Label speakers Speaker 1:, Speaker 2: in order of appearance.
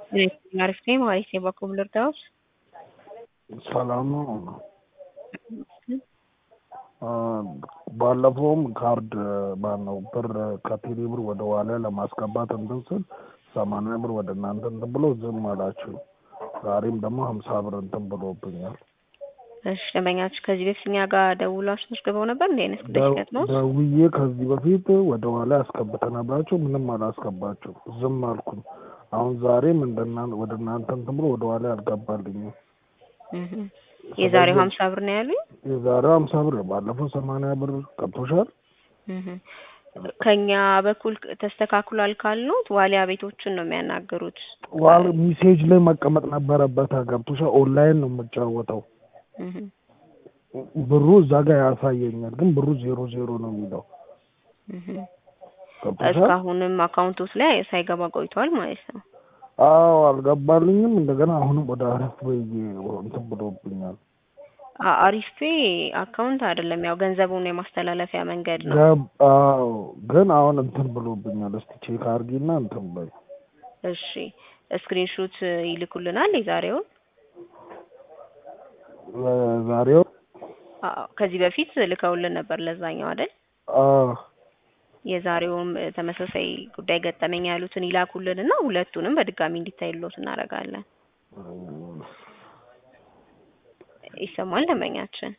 Speaker 1: አሪፍ ነኝ ማለት ነው። በኩል ልርዳዎት?
Speaker 2: ሰላም ነው። ባለፈውም ካርድ ማነው ብር ከቴሌ ብር ወደ ዋሊያ ለማስገባት እንትን ስል ሰማንያ ብር ወደ እናንተ እንትን ብሎ ዝም አላችሁ። ዛሬም ደግሞ ሀምሳ ብር እንትን ብሎብኛል።
Speaker 1: እሺ ደንበኛችሁ ከዚህ በፊት እኛ ጋር ደውላችሁ አስመዝግበው ነበር እንደ አይነት ጉዳይ ሲገጥመው
Speaker 2: ደውዬ ከዚህ በፊት ወደ ኋላ ያስገብተናላችሁ ምንም አላስገባችሁ ዝም አልኩኝ። አሁን ዛሬም እንደና ወደ እናንተ እንትን ብሎ ወደ ኋላ አልገባልኝም።
Speaker 1: እህ የዛሬው ሀምሳ ብር ነው ያሉኝ።
Speaker 2: የዛሬው ሀምሳ ብር ባለፈው ሰማንያ ብር ገብቶሻል።
Speaker 1: እህ ከኛ በኩል ተስተካክሏል ካልኑት ዋሊያ ቤቶችን ነው የሚያናገሩት።
Speaker 2: ዋል ሚሴጅ ላይ መቀመጥ ነበረበት። ገብቶሻል። ኦንላይን ነው የምጫወተው።
Speaker 1: እህ
Speaker 2: ብሩ እዛ ጋር ያሳየኛል፣ ግን ብሩ ዜሮ ዜሮ ነው የሚለው።
Speaker 1: እህ
Speaker 2: ገብቶሻል።
Speaker 1: እስካሁንም አካውንቶስ ላይ ሳይገባ ቆይቷል ማለት ነው።
Speaker 2: አዎ አልገባልኝም። እንደገና አሁንም ወደ አረፍ ብዬ እንትን ብሎብኛል።
Speaker 1: አ- አሪፍ ፔ አካውንት አይደለም፣ ያው ገንዘቡን የማስተላለፊያ መንገድ ነው።
Speaker 2: ገብ አዎ፣ ግን አሁን እንትን ብሎብኛል። እስቲ ቼክ አድርጊና እንትን በይ።
Speaker 1: እሺ ስክሪንሾት ይልኩልናል የዛሬውን።
Speaker 2: ዛሬው
Speaker 1: አዎ ከዚህ በፊት ልከውልን ነበር ለዛኛው አይደል?
Speaker 2: አዎ
Speaker 1: የዛሬውም ተመሳሳይ ጉዳይ ገጠመኝ ያሉትን ይላኩልን እና ሁለቱንም በድጋሚ እንዲታይሎት እናደርጋለን። ይሰማል ደንበኛችን?